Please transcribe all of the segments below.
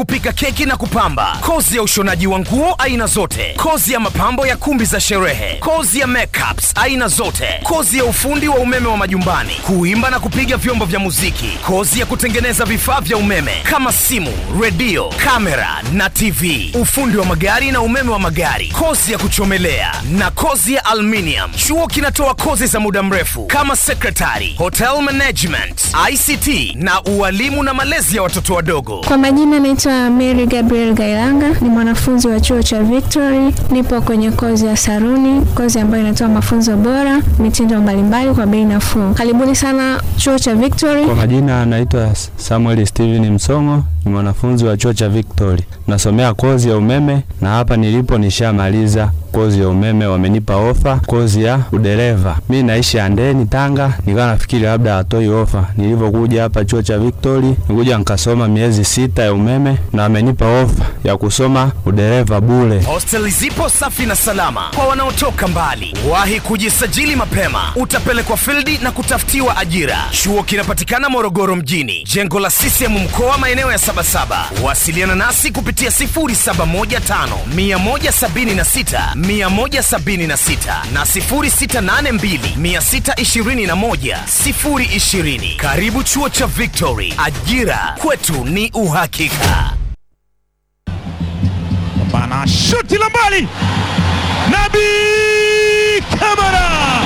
kupika keki na kupamba, kozi ya ushonaji wa nguo aina zote, kozi ya mapambo ya kumbi za sherehe, kozi ya makeups aina zote, kozi ya ufundi wa umeme wa majumbani, kuimba na kupiga vyombo vya muziki, kozi ya kutengeneza vifaa vya umeme kama simu, redio, kamera na TV, ufundi wa magari na umeme wa magari, kozi ya kuchomelea na kozi ya aluminium. Chuo kinatoa kozi za muda mrefu kama secretary, hotel management, ICT na ualimu na malezi ya watoto wadogo. Kwa majina naitwa Mary Gabriel Gailanga, ni mwanafunzi wa chuo cha Victory. Nipo kwenye kozi ya saruni, kozi ambayo inatoa mafunzo bora, mitindo mbalimbali kwa bei nafuu. Karibuni sana chuo cha Victory. Kwa majina anaitwa Samuel Steven Msongo, ni mwanafunzi wa chuo cha Victory, nasomea kozi ya umeme na hapa nilipo nishamaliza kozi ya umeme, wamenipa ofa kozi ya udereva. Mi naishi Andeni, Tanga, nikawa nafikiri labda hatoi ofa. Nilivyokuja hapa chuo cha Victory, nikuja nikasoma miezi sita ya umeme na wamenipa ofa ya kusoma udereva bure. Hosteli zipo safi na salama kwa wanaotoka mbali. Wahi kujisajili mapema, utapelekwa fildi na kutafutiwa ajira. Chuo kinapatikana Morogoro mjini, jengo la CCM mkoa, maeneo ya Sabasaba. Wasiliana nasi kupitia 0715 176 176 na 0682 621 020. Karibu chuo cha Victory, ajira kwetu ni uhakika. Bana shuti la mbali, Nabi Kamara.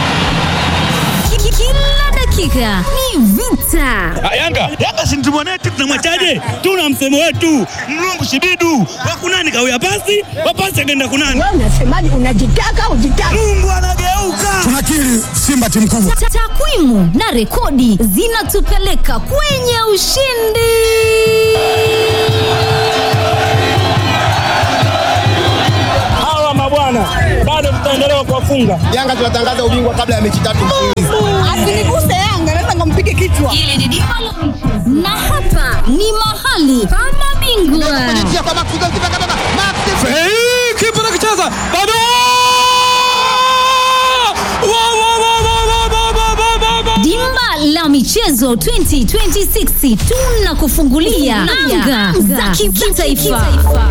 Kila dakika ni vita. Yanga Yanga si mtu mwanetu, tunamwachaje? Tuna msemo wetu mlungu shibidu wakunani kawia pasi wapasi akaenda kunani. Wewe unasemaje? Unajitaka ujitaka? Mungu anageuka. Tunakiri Simba timu kubwa. Ta- Takwimu na rekodi zinatupeleka kwenye ushindi. Hawa mabwana bado tutaendelea kuwafunga. Yanga tunatangaza ubingwa kabla ya mechi tatu mfululizo. Asiniguse Yanga, naweza nikampige kichwa. Na hapa ni mahali pa mabingwa. Kipa nakicheza bado Wa, wa, wa, wa, wa, wa, wa, wa, wa, wa. Dimba la michezo 2026 tunakufungulia anga za kitaifa.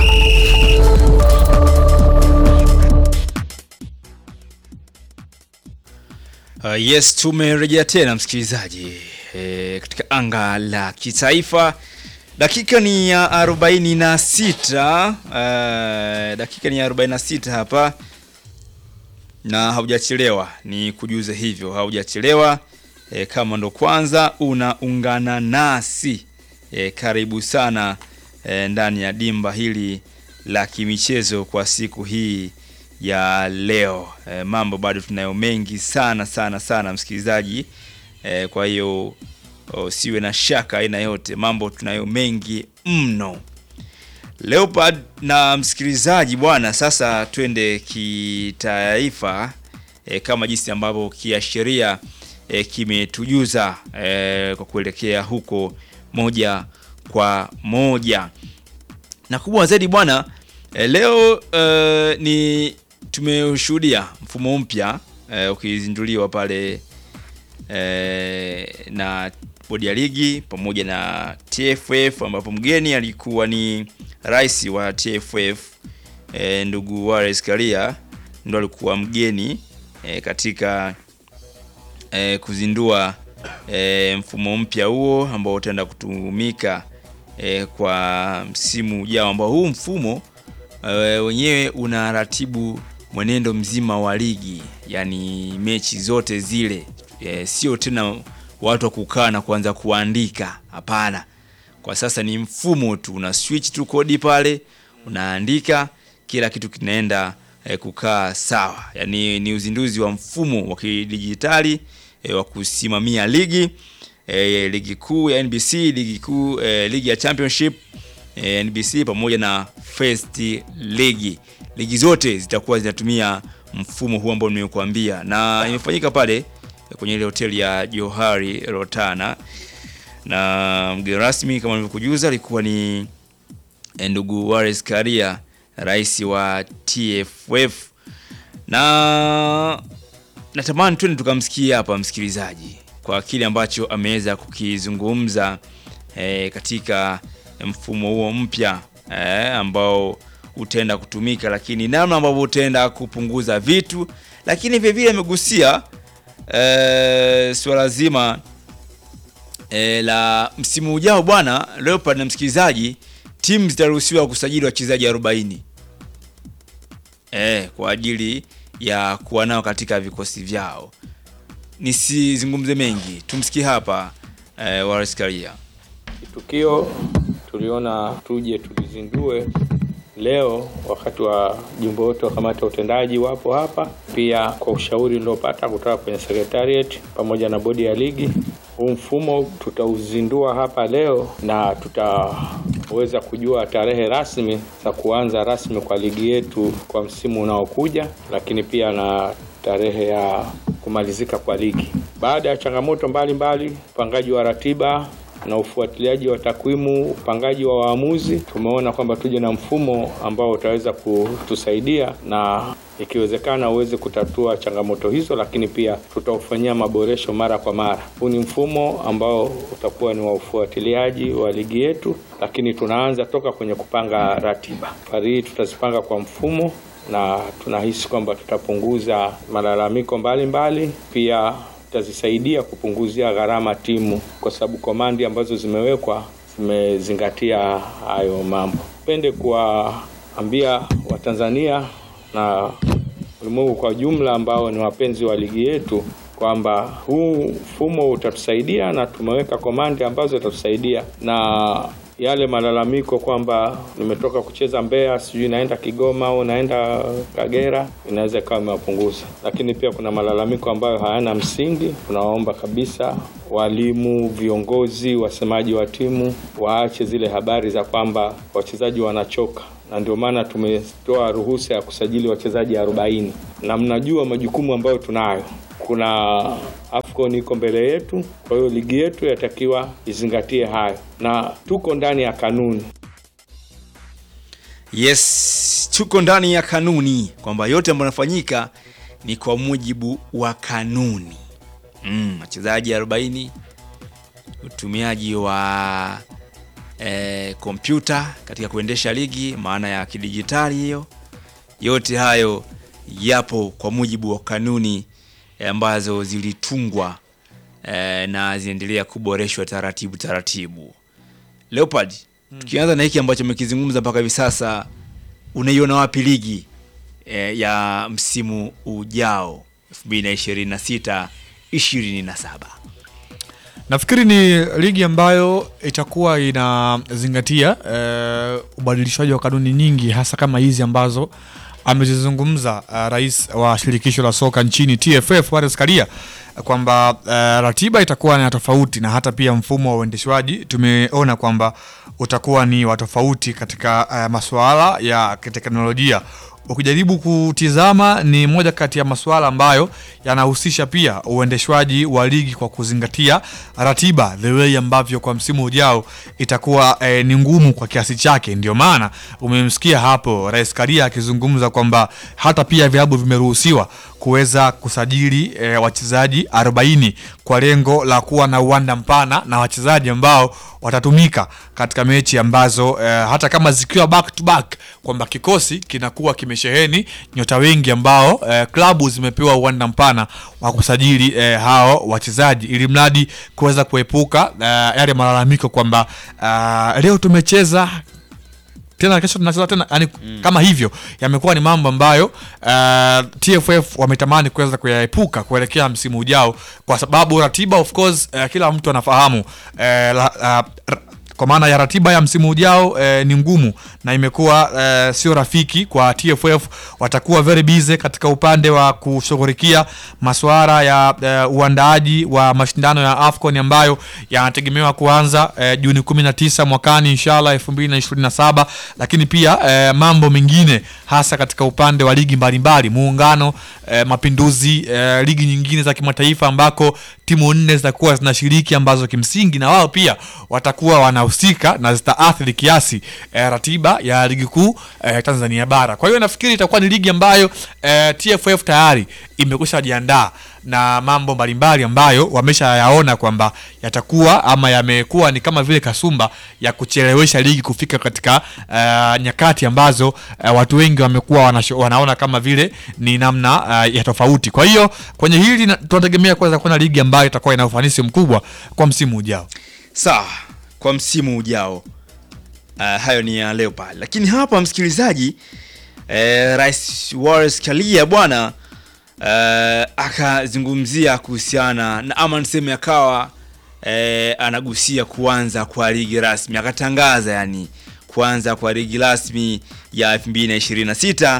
Uh, yes tumerejea tena msikilizaji e, katika anga la kitaifa dakika ni ya 46 uh, dakika ni ya 46 hapa na haujachelewa ni kujuza hivyo haujachelewa e, kama ndo kwanza unaungana nasi e, karibu sana e, ndani ya dimba hili la kimichezo kwa siku hii ya leo e, mambo bado tunayo mengi sana sana sana msikilizaji e, kwa hiyo o, siwe na shaka aina yote mambo tunayo mengi mno Leopard na msikilizaji bwana, sasa twende kitaifa e, kama jinsi ambavyo kiashiria e, kimetujuza e, kwa kuelekea huko moja kwa moja na kubwa zaidi bwana e, leo e, ni tumeshuhudia mfumo mpya e, ukizinduliwa pale e, na bodi ya ligi pamoja na TFF ambapo mgeni alikuwa ni rais wa TFF e, ndugu Wallace Karia ndo alikuwa mgeni e, katika e, kuzindua e, mfumo mpya huo ambao utaenda kutumika e, kwa msimu ujao ambao huu mfumo e, wenyewe unaratibu mwenendo mzima wa ligi yani mechi zote zile e, sio tena watu wa kukaa na kuanza kuandika hapana kwa sasa ni mfumo tu una switch tu kodi pale unaandika kila kitu kinaenda e, kukaa sawa yani ni uzinduzi wa mfumo wa kidijitali e, wa kusimamia ligi e, ligi kuu ya NBC ligi kuu e, ligi ya championship e, NBC pamoja na first ligi ligi zote zitakuwa zinatumia mfumo huu ambao nimekuambia na imefanyika pale kwenye ile hoteli ya Johari Rotana na mgeni rasmi kama nilivyokujuza alikuwa ni eh, ndugu Wallace Karia rais wa TFF na natamani twende tukamsikia hapa msikilizaji kwa kile ambacho ameweza kukizungumza eh, katika mfumo huo mpya eh, ambao utaenda kutumika, lakini namna ambavyo utaenda kupunguza vitu, lakini vile vile amegusia eh, suala zima eh, la msimu ujao bwana Leopard na msikilizaji, timu zitaruhusiwa kusajili wachezaji 40 eh, kwa ajili ya kuwa nao katika vikosi vyao. Nisizungumze mengi, tumsikie hapa eh, Wallace Karia. Tukio tuliona tuje tulizindue leo wakati wa jumbe wote wa kamati ya utendaji wapo hapa, pia kwa ushauri uliopata kutoka kwenye secretariat pamoja na bodi ya ligi. Huu mfumo tutauzindua hapa leo na tutaweza kujua tarehe rasmi za kuanza rasmi kwa ligi yetu kwa msimu unaokuja, lakini pia na tarehe ya kumalizika kwa ligi. Baada ya changamoto mbalimbali, upangaji wa ratiba na ufuatiliaji wa takwimu, upangaji wa waamuzi, tumeona kwamba tuje na mfumo ambao utaweza kutusaidia na ikiwezekana uweze kutatua changamoto hizo, lakini pia tutaufanyia maboresho mara kwa mara. Huu ni mfumo ambao utakuwa ni wa ufuatiliaji wa ligi yetu, lakini tunaanza toka kwenye kupanga ratiba. Safari hii tutazipanga kwa mfumo na tunahisi kwamba tutapunguza malalamiko mbalimbali, pia tutazisaidia kupunguzia gharama timu, kwa sababu komandi ambazo zimewekwa zimezingatia hayo mambo. Pende kuwaambia Watanzania na ulimwengu kwa jumla ambao ni wapenzi wa ligi yetu kwamba huu mfumo utatusaidia na tumeweka komandi ambazo zitatusaidia na yale malalamiko kwamba nimetoka kucheza Mbeya, sijui naenda Kigoma au naenda Kagera, inaweza ikawa imewapunguza. Lakini pia kuna malalamiko ambayo hayana msingi. Tunawaomba kabisa walimu, viongozi, wasemaji wa timu waache zile habari za kwamba wachezaji wanachoka na ndio maana tumetoa ruhusa ya kusajili wachezaji 40 na mnajua majukumu ambayo tunayo kuna AFCON iko mbele yetu, kwa hiyo ligi yetu yatakiwa izingatie hayo, na tuko ndani ya kanuni. Yes, tuko ndani ya kanuni kwamba yote ambayo yanafanyika ni kwa mujibu wa kanuni. Mm, wachezaji 40, utumiaji wa eh, kompyuta katika kuendesha ligi, maana ya kidijitali hiyo, yote hayo yapo kwa mujibu wa kanuni eh, ambazo zilitungwa eh, na zinaendelea kuboreshwa taratibu taratibu. Leopard, tukianza na hiki ambacho umekizungumza mpaka hivi sasa, unaiona wapi ligi eh, ya msimu ujao 2026 27? Nafikiri ni ligi ambayo itakuwa inazingatia eh, ubadilishwaji wa kanuni nyingi hasa kama hizi ambazo amezizungumza uh, rais wa shirikisho la soka nchini TFF Wallace Karia kwamba uh, ratiba itakuwa ni tofauti na hata pia mfumo wa uendeshwaji tumeona kwamba utakuwa ni wa tofauti katika uh, masuala ya kiteknolojia ukijaribu kutizama ni moja kati ya masuala ambayo yanahusisha pia uendeshwaji wa ligi kwa kuzingatia ratiba the way ambavyo kwa msimu ujao itakuwa eh, ni ngumu kwa kiasi chake. Ndio maana umemsikia hapo Rais Karia akizungumza kwamba hata pia vilabu vimeruhusiwa kuweza kusajili eh, wachezaji 40 kwa lengo la kuwa na uwanda mpana na wachezaji ambao watatumika katika mechi ambazo eh, hata kama zikiwa back to back kwamba kikosi kinakuwa kimesheheni nyota wengi ambao eh, klabu zimepewa uwanda mpana wa kusajili eh, hao wachezaji ili mradi kuweza kuepuka eh, yale malalamiko kwamba uh, leo tumecheza tena kesho tunacheza tena yani mm. kama hivyo yamekuwa ni mambo ambayo uh, TFF wametamani kuweza kuyaepuka kuelekea msimu ujao kwa sababu ratiba of course uh, kila mtu anafahamu uh, la, uh, kwa maana ya ratiba ya msimu ujao eh, ni ngumu na imekuwa eh, sio rafiki kwa TFF. Watakuwa very busy katika upande wa kushughulikia masuala ya eh, uandaaji wa mashindano ya AFCON ambayo yanategemewa kuanza eh, Juni 19 mwakani inshallah 2027, lakini pia eh, mambo mengine hasa katika upande wa ligi mbalimbali, muungano eh, mapinduzi eh, ligi nyingine za kimataifa ambako timu nne zitakuwa zinashiriki ambazo kimsingi na wao pia watakuwa wanahusika na zitaathiri kiasi eh, ratiba ya ligi kuu eh, Tanzania bara. Kwa hiyo nafikiri itakuwa ni ligi ambayo eh, TFF tayari imekwisha jiandaa na mambo mbalimbali ambayo wameshayaona kwamba yatakuwa ama yamekuwa ni kama vile kasumba ya kuchelewesha ligi kufika katika uh, nyakati ambazo uh, watu wengi wamekuwa wanasho- wanaona kama vile ni namna uh, ya tofauti. Kwa hiyo kwenye hili na- tunategemea kuweza kuona ligi ambayo itakuwa ina ufanisi mkubwa kwa msimu ujao. sawa kwa msimu ujao uh, hayo ni ya leo pale lakini hapa msikilizaji eh, rais Wallace Karia bwana eh, akazungumzia kuhusiana na ama niseme akawa eh, anagusia kuanza kwa ligi rasmi akatangaza yani kuanza kwa ligi rasmi ya 2026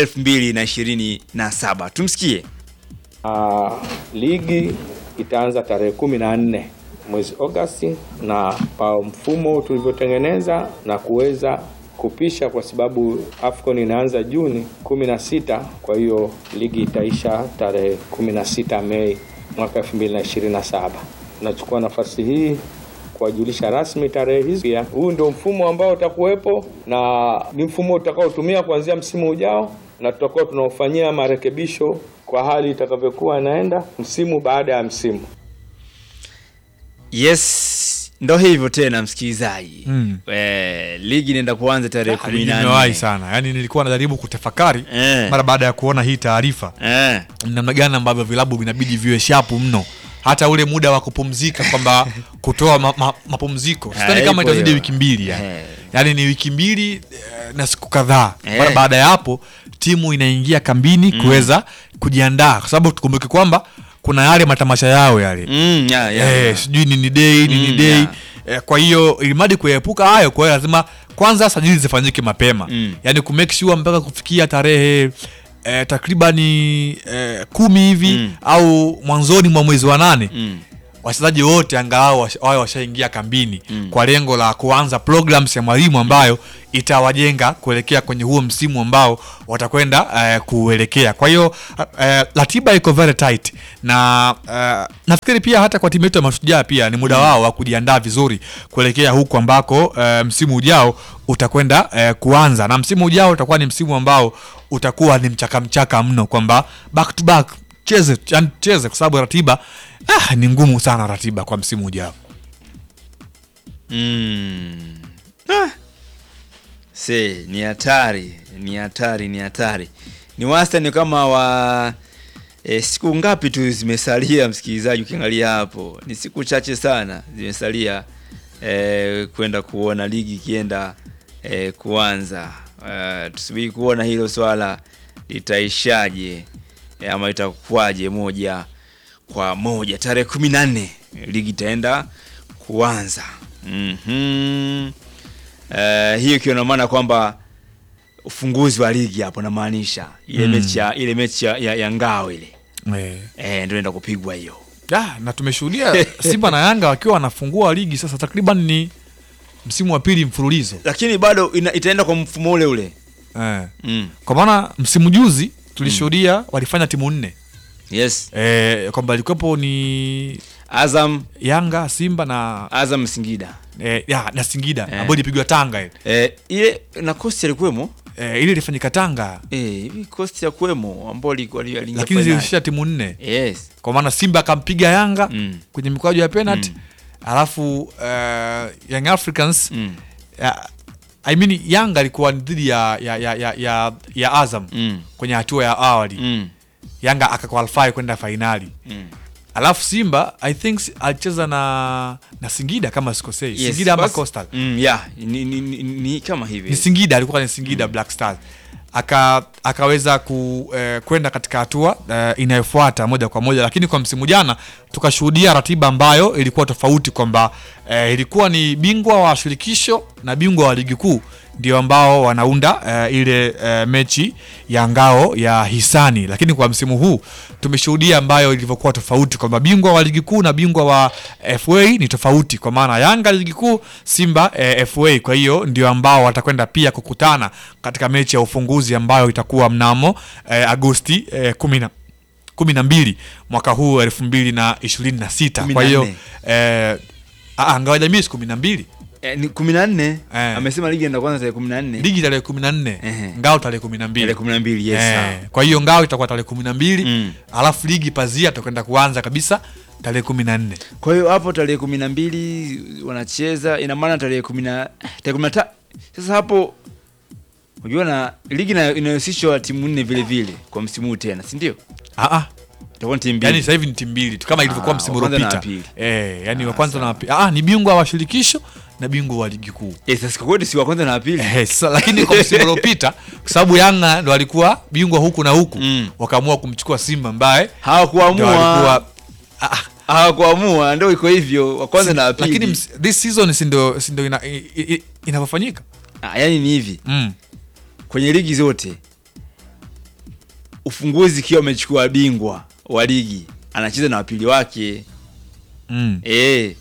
2027 tumsikie Uh, ligi itaanza tarehe kumi na nne mwezi Agosti, na kwa mfumo tulivyotengeneza na kuweza kupisha, kwa sababu AFCON inaanza Juni kumi na sita. Kwa hiyo ligi itaisha tarehe kumi na sita Mei mwaka elfu mbili na ishirini na saba. Nachukua nafasi hii kuwajulisha rasmi tarehe hizi. Pia huu ndio mfumo ambao utakuwepo na ni mfumo utakaotumia kuanzia msimu ujao, na tutakuwa tunaofanyia marekebisho kwa hali itakavyokuwa inaenda msimu baada ya msimu. yes ndo hivyo tena msikilizaji Mm. eh, ligi inaenda kuanza tarehe Ah, kumi ligi na imewahi nne sana, yaani nilikuwa najaribu kutafakari Eh. mara baada ya kuona hii taarifa eh. namna gani ambavyo vilabu vinabidi viwe shapu mno hata ule muda wa kupumzika kwamba kutoa ma, ma, mapumziko sidhani Eh, kama ipo itazidi hiyo. wiki mbili yani. Eh. yani ni wiki mbili eh, na siku kadhaa Eh. mara baada ya hapo timu inaingia kambini kuweza kujiandaa kwa sababu tukumbuke kwamba kuna yale matamasha yao yale Mm, ya, ya, eh, ya. sijui nini day nini Mm, day yeah. eh, kwa hiyo ilimadi kuepuka hayo kwa hiyo lazima kwanza sajili zifanyike mapema Mm. yani kumake sure mpaka kufikia tarehe eh, takribani eh, kumi hivi Mm. au mwanzoni mwa mwezi wa nane Mm. wachezaji wote angalau wash- wawe washaingia kambini kwa lengo la kuanza programs ya mwalimu ambayo itawajenga kuelekea kwenye huo msimu ambao watakwenda eh, kuelekea kwa hiyo eh, ratiba iko very tight na eh, nafikiri pia hata kwa timu yetu ya mashujaa pia ni muda wao wa kujiandaa vizuri kuelekea huku ambako eh, msimu ujao utakwenda eh, kuanza na msimu ujao utakuwa ni msimu ambao utakuwa ni mchaka mchaka mno kwamba back to back cheze yani cheze kwa sababu ratiba ah, ni ngumu sana ratiba kwa msimu ujao Mm. Ah. Se, ni hatari, ni hatari, ni hatari. Ni wastani kama wa e, siku ngapi tu zimesalia msikilizaji, ukiangalia hapo ni siku chache sana zimesalia e, kwenda kuona ligi ikienda e, kuanza. E, tusubiri kuona hilo swala litaishaje e, ama itakuwaje moja kwa moja. Tarehe kumi na nne ligi itaenda kuanza. Mhm. Eh, hiyo ikiwa na maana kwamba ufunguzi wa ligi hapo namaanisha ile Mm. mechi ya ile mechi ya, ya, ya ngao ile eh. eh, ndio inaenda kupigwa hiyo. ah, na tumeshuhudia simba na yanga wakiwa wanafungua ligi sasa takriban ni msimu wa pili mfululizo Lakini bado ina, itaenda kwa mfumo ule ule. eh. Mm. kwa maana msimu juzi tulishuhudia walifanya timu nne Yes. eh, kwamba ilikuwepo ni Azam, yanga simba na Azam Singida. eh, ya, na singida Eh. ambayo ilipigwa tanga ile Eh, ile na Coast alikuwemo. eh, ile ilifanyika tanga Eh, hivi Coast ya kuwemo ambao alikuwa aliingia lakini finali. zilishia timu nne Yes. kwa maana simba akampiga yanga Mm. kwenye mikwaju ya penalty Mm. alafu uh, young africans Mm. ya, I mean, yanga alikuwa ni dhidi ya, ya, ya, ya, ya, ya azam Mm. kwenye hatua ya awali Mm. yanga akakwalify kwenda fainali Mm. alafu simba i think si- alicheza na na singida kama sikosei Yes, singida ama basi- coastal Mm, yeah, ni, ni, ni, ni kama hivi. ni singida alikuwa ni singida black stars aka akaweza ku, eh, kwenda katika hatua eh, inayofuata moja kwa moja lakini kwa msimu jana tukashuhudia ratiba ambayo ilikuwa tofauti kwamba eh, ilikuwa ni bingwa wa shirikisho na bingwa wa ligi kuu ndio ambao wanaunda eh, ile eh, mechi ya ngao ya hisani lakini kwa msimu huu tumeshuhudia ambayo ilivyokuwa tofauti kwamba bingwa wa ligi kuu na bingwa wa fa ni tofauti kwa maana yanga ligi kuu simba eh, fa kwa hiyo ndio ambao watakwenda pia kukutana katika mechi ya ufunguzi ambayo itakuwa mnamo eh, agosti eh, kumi na kumi na mbili mwaka huu elfu mbili na ishirini na sita Kumi kwa na hiyo nne. eh, ah, ngao ya jamii siku kumi na mbili Eh, ni kumi na nne Eh. amesema ligi enda kwanza tarehe kumi na nne ligi tarehe kumi na nne Ehe. ngao tarehe kumi na mbili tarehe kumi na mbili yes, sawa. Eh, kwa hiyo ngao itakuwa tarehe kumi na mbili Mm. alafu ligi pazia tutakwenda kuanza kabisa tarehe kumi na nne kwa hiyo hapo tarehe kumi na mbili wanacheza ina maana tarehe kumi na tarehe kumi na ta sasa hapo unajua na ligi ina- inahusishwa timu nne vile vile kwa msimu huu tena si ndio Ah, itakuwa ni timu mbili yani sasa hivi ni timu mbili tu kama ilivyokuwa Ah, msimu wa kwanza na uliopita wa pili. eh, yani wa kwanza na wa pili ah, ni bingwa wa shirikisho na bingwa wa ligi kuu Eh, sasa kwa kweli si wa kwanza na wa pili Eh, sasa, lakini kwa msimu uliopita kwa sababu Yanga ndo alikuwa bingwa huku na huku Mm. wakaamua kumchukua Simba ambaye ndo hawakuamua alikuwa ah, ah, hawakuamua ndio iko hivyo wa kwanza na wa pili lakini ms- this season si ndo si ndo ina- i- i- inavyofanyika ah, yani ni hivi mm. kwenye ligi zote ufunguzi ikiwa amechukua bingwa wa ligi anacheza na wapili wake Mm. e.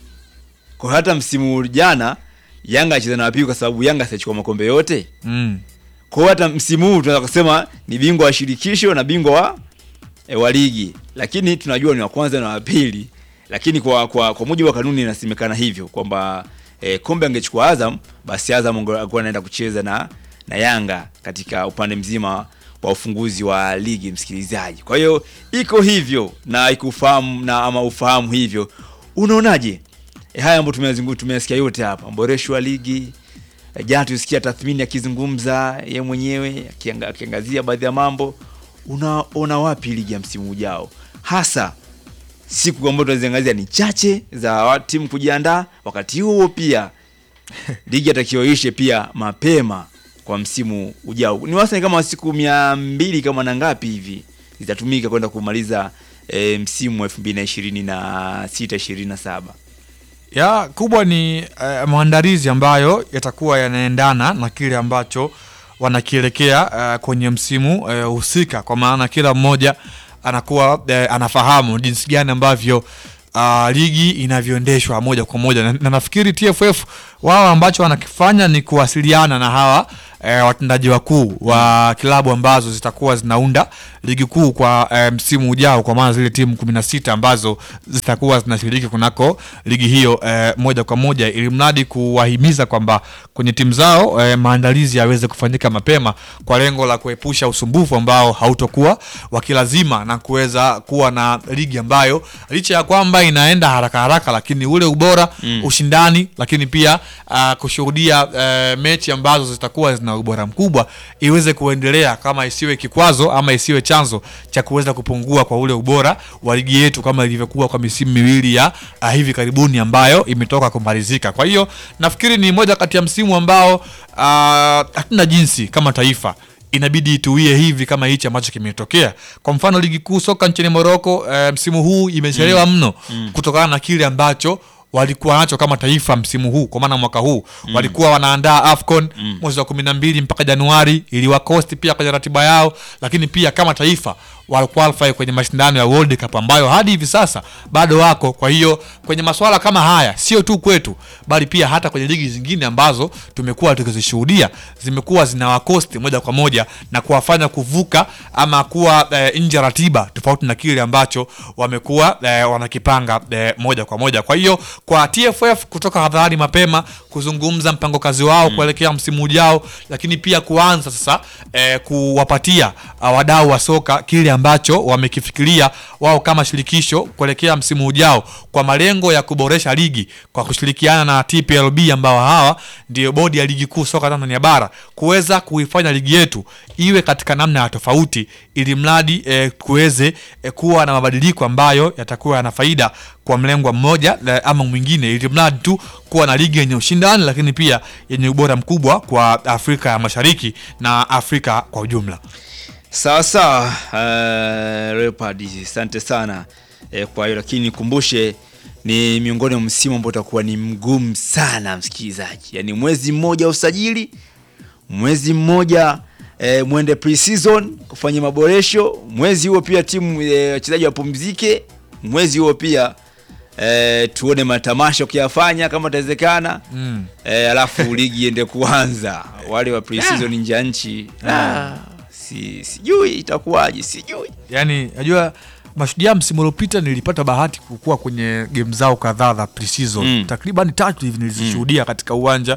kwa hata msimu jana yanga acheza na wapili kwa sababu yanga siachukua makombe yote Mm. kwa hiyo hata msimu huu tunaweza kusema ni bingwa wa shirikisho na bingwa wa, e, wa ligi lakini tunajua ni wa kwanza na wa pili lakini kwa, kwa, kwa mujibu wa kanuni inasemekana hivyo kwamba e, kombe angechukua azam basi azam ange- angekuwa anaenda kucheza na, na yanga katika upande mzima wa ufunguzi wa ligi msikilizaji kwa hiyo iko hivyo na ikufahamu na ama ufahamu hivyo unaonaje e, haya ambayo tumeyazungu- tumeyasikia yote hapa mboresho wa ligi E, jana tulisikia tathmini akizungumza ye mwenyewe akianga- akiangazia baadhi ya mambo unaona wapi ligi ya msimu ujao hasa siku ambazo tunaziangazia ni chache za wa- timu kujiandaa wakati huo pia ligi atakiwa ishe pia mapema kwa msimu ujao ni wastani kama siku mia mbili kama na ngapi hivi zitatumika kwenda kumaliza e, msimu wa elfu mbili na ishirini na sita ishirini na saba ya kubwa ni eh, maandalizi ambayo yatakuwa yanaendana na kile ambacho wanakielekea eh, kwenye msimu eh, husika kwa maana kila mmoja anakuwa eh, anafahamu jinsi gani ambavyo uh, ligi inavyoendeshwa moja kwa moja na, na nafikiri TFF wao ambacho wanakifanya ni kuwasiliana na hawa eh, watendaji wakuu wa klabu ambazo zitakuwa zinaunda ligi kuu kwa eh, msimu ujao kwa maana zile timu 16 ambazo zitakuwa zinashiriki kunako ligi hiyo eh, moja kwa moja ili mradi kuwahimiza kwamba kwenye timu zao eh, maandalizi yaweze kufanyika mapema kwa lengo la kuepusha usumbufu ambao hautokuwa wakilazima na kuweza kuwa na ligi ambayo licha ya kwamba inaenda haraka haraka lakini ule ubora mm. ushindani lakini pia uh, kushuhudia uh, mechi ambazo zitakuwa zina ubora mkubwa iweze kuendelea kama isiwe kikwazo ama isiwe chanzo cha kuweza kupungua kwa ule ubora wa ligi yetu kama ilivyokuwa kwa misimu miwili ya uh, hivi karibuni ambayo imetoka kumalizika kwa hiyo nafikiri ni moja kati ya msimu ambao uh, hatuna jinsi kama taifa inabidi ituie hivi kama hichi ambacho kimetokea kwa mfano ligi kuu soka nchini moroko e, msimu huu imechelewa mm. mno mm. kutokana na kile ambacho walikuwa nacho kama taifa msimu huu kwa maana mwaka huu mm. walikuwa wanaandaa afcon mm. mwezi wa kumi na mbili mpaka januari iliwakosti pia kwenye ratiba yao lakini pia kama taifa walqualify kwenye mashindano ya world cup ambayo hadi hivi sasa bado wako kwa hiyo kwenye maswala kama haya sio tu kwetu bali pia hata kwenye ligi zingine ambazo tumekuwa tukizishuhudia zimekuwa zinawakosti moja kwa moja na kuwafanya kuvuka ama kuwa e, nje ya ratiba tofauti na kile ambacho wamekuwa e, wanakipanga e, moja kwa moja kwa hiyo kwa tff kutoka hadharani mapema kuzungumza mpango kazi wao mm. kuelekea msimu ujao lakini pia kuanza sasa e, kuwapatia uh, wadau wa soka kile ambacho wamekifikiria wao kama shirikisho kuelekea msimu ujao kwa malengo ya kuboresha ligi kwa kushirikiana na TPLB ambao hawa ndio bodi ya ligi kuu soka Tanzania bara kuweza kuifanya ligi yetu iwe katika namna ya tofauti ili mradi eh, kuweze eh, kuwa na mabadiliko ambayo yatakuwa yana faida kwa mlengwa mmoja eh, ama mwingine ili mradi tu kuwa na ligi yenye ushindani lakini pia yenye ubora mkubwa kwa Afrika ya Mashariki na Afrika kwa ujumla. sawa sawa uh, Leopard asante sana eh, kwa hiyo lakini nikumbushe ni miongoni mwa msimu ambao utakuwa ni mgumu sana msikilizaji yaani mwezi mmoja wa usajili mwezi mmoja eh, mwende pre-season kufanya maboresho mwezi huo pia timu eh, wachezaji wapumzike mwezi huo pia eh, tuone matamasha ukiyafanya kama itawezekana Mm. eh, alafu ligi iende kuanza wale wa pre-season nje ya nchi ah, si, sijui itakuwaje sijui yani najua Mashujaa msimu uliopita nilipata bahati kukua kwenye game zao kadhaa za pre-season Mm. takriban tatu hivi nilizishuhudia katika uwanja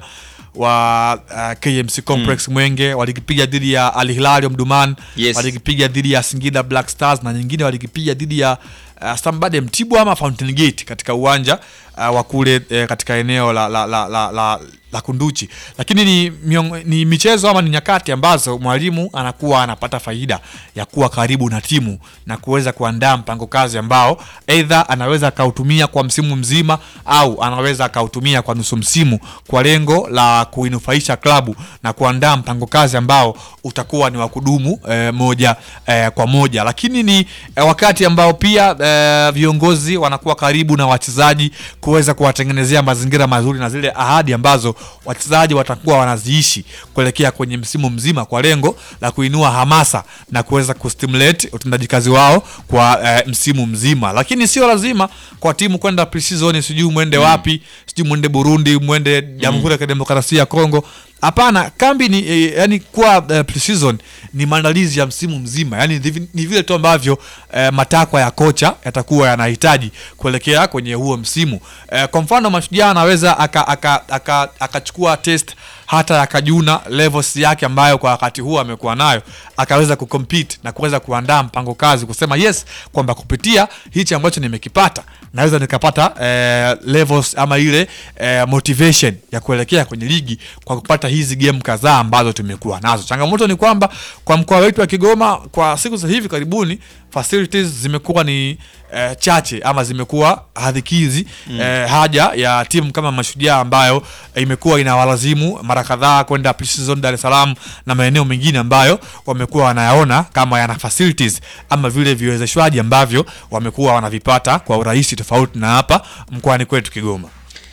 wa uh, KMC Complex Mwenge walikipiga dhidi ya Al Hilal ya Mduman Yes. walikipiga dhidi ya Singida Black Stars na nyingine walikipiga dhidi ya uh, Stambade Mtibwa ama Fountain Gate katika uwanja uh, wa kule eh, katika eneo la, la, la, la, la, la Kunduchi, lakini ni, miong, ni michezo ama ni nyakati ambazo mwalimu anakuwa anapata faida ya kuwa karibu na timu na kuweza kuandaa mpango kazi ambao aidha anaweza akautumia kwa msimu mzima au anaweza akautumia kwa nusu msimu kwa lengo la kuinufaisha klabu na kuandaa mpango kazi ambao utakuwa ni wa kudumu eh, moja eh, kwa moja, lakini ni eh, wakati ambao pia eh, viongozi wanakuwa karibu na wachezaji kuweza kuwatengenezea mazingira mazuri na zile ahadi ambazo wachezaji watakuwa wanaziishi kuelekea kwenye msimu mzima kwa lengo la kuinua hamasa na kuweza kustimulate utendaji kazi wao kwa eh, msimu mzima, lakini sio lazima kwa timu kwenda pre-season, sijui mwende wapi, sijui mwende Burundi, mwende Jamhuri ya Kidemokrasia ya Kongo. Hapana, kambi ni eh, yani kuwa eh, pre-season ni maandalizi ya msimu mzima, yani ni- ni vile tu ambavyo eh, matakwa ya kocha yatakuwa yanahitaji kuelekea kwenye huo msimu. Eh, kwa mfano Mashujaa anaweza akachukua aka, aka, akachukua test hata akajuna levels yake ambayo kwa wakati huo amekuwa nayo, akaweza kucompete na kuweza kuandaa mpango kazi, kusema yes kwamba kupitia hichi ambacho nimekipata naweza nikapata eh, levels ama ile eh, motivation ya kuelekea kwenye ligi kwa kupata hizi game kadhaa ambazo tumekuwa nazo. Changamoto ni kwamba kwa mkoa wetu wa Kigoma kwa siku za hivi karibuni facilities zimekuwa ni eh, chache ama zimekuwa hadhikizi Mm. eh, haja ya timu kama Mashujaa ambayo eh, imekuwa inawalazimu mara kadhaa kwenda pre-season Dar es Salaam na maeneo mengine ambayo wamekuwa wanayaona kama yana facilities ama vile viwezeshwaji ambavyo wamekuwa wanavipata kwa urahisi tofauti na hapa mkoani kwetu Kigoma.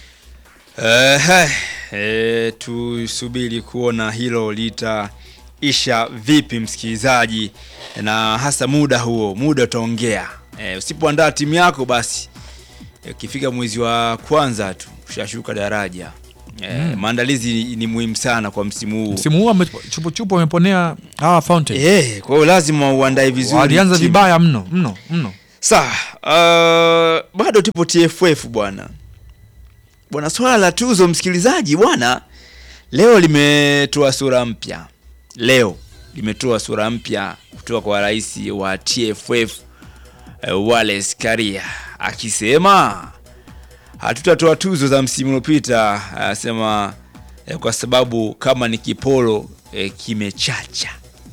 Eh, eh, tusubiri kuona hilo litaisha vipi, msikilizaji, na hasa muda huo, muda utaongea. Eh, usipoandaa timu yako basi eh, ukifika mwezi wa kwanza tu ushashuka daraja. Eh, Mm. Maandalizi ni muhimu sana kwa msimu huu. Msimu huu ame- chupu chupu wameponea hawa Fountain. Eh, kwa hiyo lazima uandae vizuri. Walianza timu. vibaya mno mno mno. Sawa, uh, bado tupo TFF bwana. Bwana, swala la tuzo msikilizaji bwana, leo limetoa sura mpya. Leo limetoa sura mpya kutoka kwa rais wa TFF uh, Wallace Karia akisema hatutatoa tuzo za msimu uliopita, anasema eh, kwa sababu kama ni kipolo eh, kimechacha.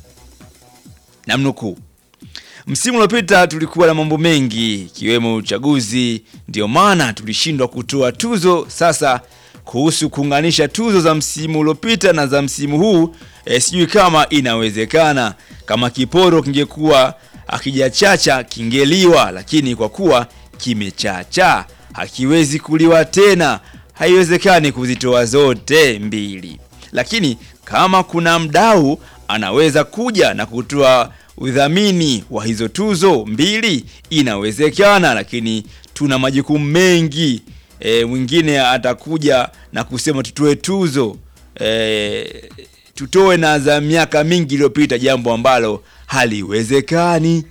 Namnukuu, Msimu uliopita tulikuwa na mambo mengi ikiwemo uchaguzi, ndio maana tulishindwa kutoa tuzo. Sasa kuhusu kuunganisha tuzo za msimu uliopita na za msimu huu e, sijui kama inawezekana. Kama kiporo kingekuwa akijachacha kingeliwa, lakini kwa kuwa kimechacha hakiwezi kuliwa tena, haiwezekani kuzitoa zote mbili. Lakini kama kuna mdau anaweza kuja na kutoa udhamini wa hizo tuzo mbili inawezekana, lakini tuna majukumu mengi. E, mwingine atakuja na kusema tutoe tuzo e, tutoe na za miaka mingi iliyopita, jambo ambalo haliwezekani.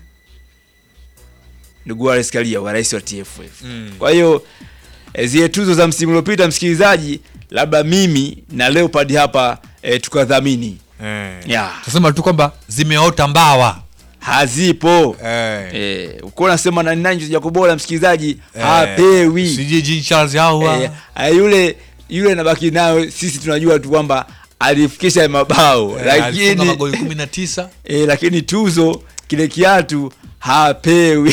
Ndugu Wallace Karia wa rais wa TFF. Mm. Kwa hiyo e, zile tuzo za msimu uliopita, msikilizaji, labda mimi na Leopard hapa e, tukadhamini Eh. Yeah. Tusema tu kwamba zimeota mbawa. hazipo Eh. eh, uko unasema nani nani Jacob bora msikilizaji Eh, hapewi sijui Jean Charles Ahoua. eh, eh, yule yule nabaki nayo sisi tunajua tu kwamba alifikisha mabao Eh, alifunga lakini magoli 19. eh, lakini tuzo kile kiatu hapewi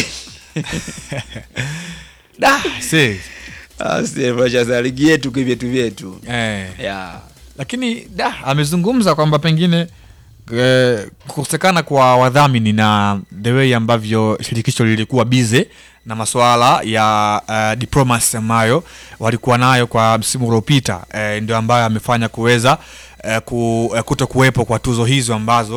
Da, see. Sasa ligi yetu kwa vyetu vyetu Eh. yeah. Lakini da amezungumza kwamba pengine eh, kukosekana kwa wadhamini na the way ambavyo shirikisho lilikuwa bize na masuala ya uh, diplomacy ambayo walikuwa nayo kwa msimu uliopita eh, ndio ambayo amefanya kuweza eh, ku, eh, kuto kuwepo kwa tuzo hizo ambazo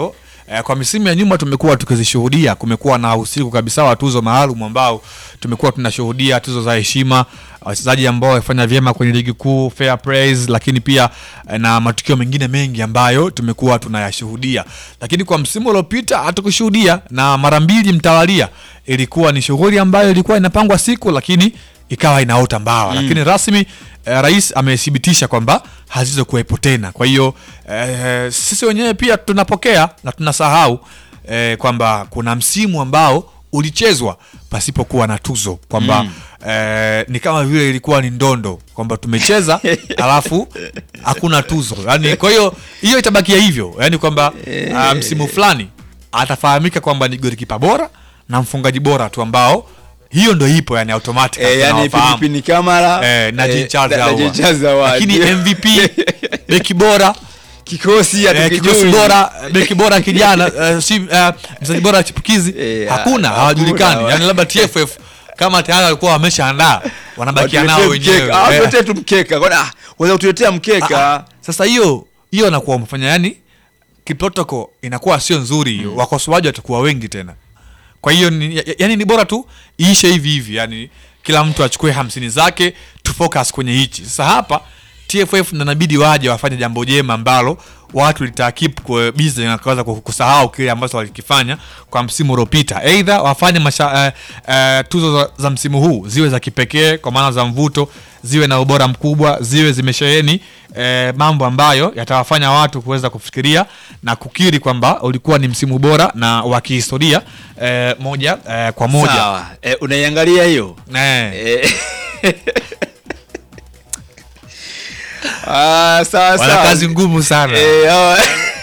eh, kwa misimu ya nyuma tumekuwa tukizishuhudia kumekuwa na usiku kabisa wa tuzo maalum ambao tumekuwa tunashuhudia tuzo za heshima wachezaji ambao wamefanya vyema kwenye ligi kuu fair praise lakini pia eh, na matukio mengine mengi ambayo tumekuwa tunayashuhudia lakini kwa msimu uliopita hatukushuhudia na mara mbili mtawalia ilikuwa ni shughuli ambayo ilikuwa inapangwa siku lakini ikawa inaota mbawa Mm. lakini rasmi eh, rais amethibitisha kwamba hazizokuwepo tena kwa hiyo eh, sisi wenyewe pia tunapokea na tunasahau eh, kwamba kuna msimu ambao ulichezwa pasipokuwa na tuzo kwamba Mm. eh, ni kama vile ilikuwa ni ndondo kwamba tumecheza alafu hakuna tuzo yani kwa hiyo hiyo itabakia hivyo yani kwamba uh, msimu fulani atafahamika kwamba ni golikipa bora na mfungaji bora tu ambao hiyo ndo ipo yani automatic Eh, yani tunawafahamu. Pilipini Kamara eh, na eh, Jean Charles na- na Ahoua. Jean Charles Ahoua. lakini MVP beki bora kikosi eh, hatukijui. kikosi bora beki bora kijana eh, si eh, mchezaji bora chipukizi Eh, hakuna ha- hawajulikani hakuna. yani labda TFF kama tayari walikuwa wameshaandaa wanabakia nao Watuletee wenyewe mkeka. Ah, Eh. tuletee tu mkeka Kwa- ah, waweza kutuletea mkeka Ah, sasa hiyo hiyo anakuwa umefanya yani kiprotoko inakuwa sio nzuri wakosoaji watakuwa wengi tena kwa hiyo ni, ya- yani ni bora tu iishe hivi hivi yani kila mtu achukue hamsini zake tu focus kwenye hichi sasa hapa tff na inabidi waje wafanye jambo jema ambalo watu litakip bizi na kuweza ku- kusahau kile ambacho walikifanya kwa msimu uliopita eidha wafanye masha, eh, eh, tuzo za, za msimu huu ziwe za kipekee kwa maana za mvuto ziwe na ubora mkubwa ziwe zimesheheni eh, mambo ambayo yatawafanya watu kuweza kufikiria na kukiri kwamba ulikuwa ni msimu bora na wa kihistoria eh, moja eh, kwa moja Sawa. Eh, unaiangalia hiyo Eh. Eh. Ah, sawa wana sawa. kazi ngumu sana Eh, hawa-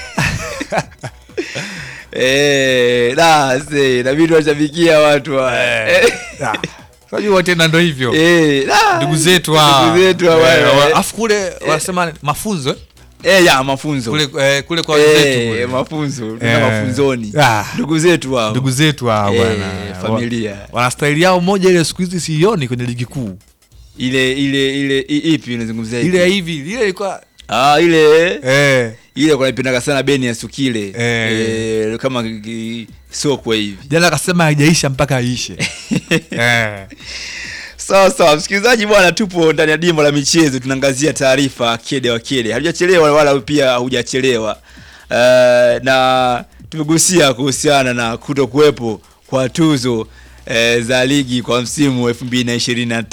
Eh, da, se, inabidi washabikia watu wa- Eh. Ah, unajua tena ndo hivyo Eh, da. ndugu zetu hawa. Ndugu zetu hawa, Eh, eh. wa- afu kule wanasema mafunzo eh? Eh, ya mafunzo kule, eh, kule kwa Eh, wenzetu kule. mafunzo tuna Eh. mafunzoni Ah. ndugu zetu hao ndugu zetu hao Eh, bwana familia. Wa- wana staili yao moja ile siku hizi siioni kwenye ligi kuu ile ile ile i- ipi unazungumzia ipi? ile ya hivi ile ilikuwa ah ile eh, ile kwa napendaga sana beni ya sukile Eh. eh, kama ki- sokwe hivi jana akasema haijaisha mpaka aishe eh. sawa sawa msikilizaji bwana tupo ndani ya dimba la michezo tunaangazia taarifa kede wa kede hatujachelewa wala pia hujachelewa uh, na tumegusia kuhusiana na kuto kuwepo kwa tuzo eh, za ligi kwa msimu 2025